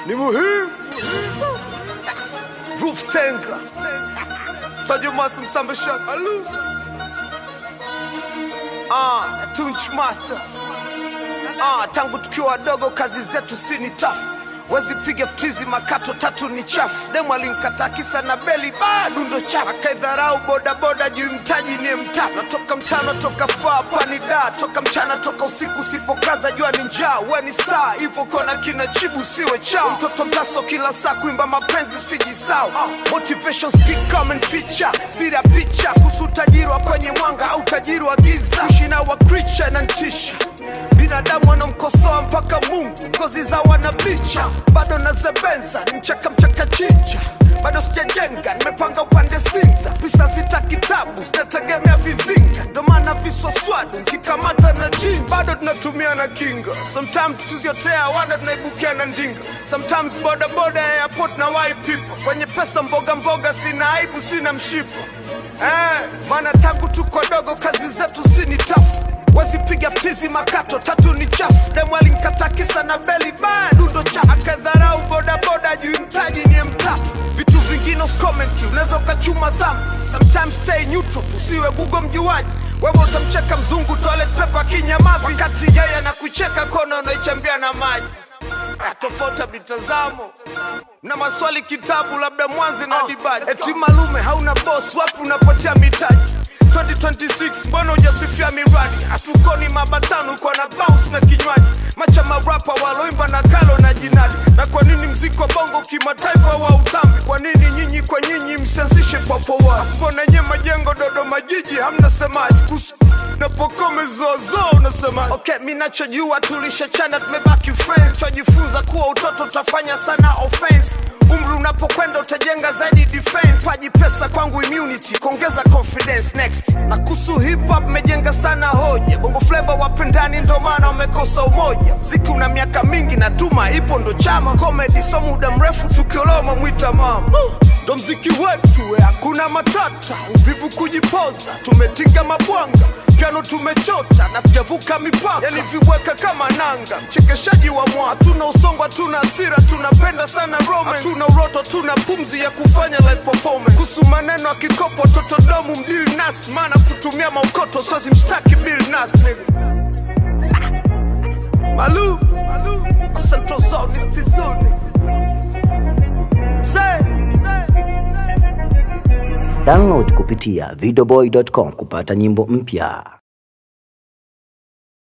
ni muhimu. Roof Tenga, Tajo Master Msambasha, Alu, ah, Tunch Master, ah, tangu tukiwa wadogo kazi zetu si ni tafu wezi piga ftizi makato tatu ni chafu demu alimkataa kisa na beli bado ndo chafu akaidharau bodaboda juu mtaji ni mtatu natoka mtano toka faa pani da toka mchana toka usiku usipokaza jua ni njaa we ni star hivyo kona kina chibu siwe chao mtoto mtaso kila saa kuimba mapenzi usijisau motivation speak come and feature sira picha kuhusu utajiri wa kwenye mwanga au utajiri wa giza kushina wa creature na ntisha binadamu anamkosoa mpaka mungu ngozi za wanabicha bado nazebenza ni mchaka mchaka chinja bado sijajenga nimepanga upande sinza pisa zita kitabu zinategemea vizinga ndo maana viswaswadu nkikamata na jini bado tunatumia na kinga sometimes tukiziotea wanda tunaibukia na ndinga sometimes bodaboda ya airport na wai people kwenye pesa mboga mboga sina aibu sina mshipa eh, maana tangu tuko dogo kazi zetu sini tafu wesipiga ftizi makato tatu ni chafu demu alinkata kisa na beli badundo cha akadharau bodaboda juu mtaji ni mtatu vitu vingine uskomenti unaweza ukachuma dhambi sometimes stay neutral tusiwe gugo mjuaji wewe utamcheka mzungu toilet paper kinyamavi wakati yeye anakucheka kona unaichambia na maji Ah, tofauti ya mitazamo na maswali kitabu labda mwanzi na dibaji eti malume hauna boss wapi unapotea mitaji 2026 mbona hujasifia miradi hatukoni mabatano kwa na bounce na kinywaji macha marapa waloimba na kalo na jinadi na kwa nini mziki wa bongo kimataifa wa utambi kwa nini nyinyi kwa nyinyi msianzishe papowa mbona nye majengo dodoma jiji hamna semaji kuhusu na pokome zozo unasema okay mi nachojua tulishachana tumebaki friends twajifunza kuwa utoto utafanya sana offense umri unapokwenda utajenga zaidi defense paji pesa kwangu immunity kuongeza confidence next na kuhusu hip hop mejenga sana hoja bongo flavor wapendani ndo maana wamekosa umoja mziki una miaka mingi na tuma ipo ndo chama comedy so muda mrefu tukioloma mwita mama ndo mziki wetu we, hakuna matata uvivu kujipoza tumetinga mabwanga piano tumechota na tujavuka mipaka yani viweka kama nanga mchekeshaji wa mwa hatuna usongo hatuna hasira tunapenda sana romance hatuna uroto tuna pumzi ya kufanya live performance kuhusu maneno ya kikopo totodomu mdili nas maana kutumia maukoto sozi mshtaki bill nas nigga malu malu central zone is tizoni say Download kupitia videoboy.com kupata nyimbo mpya.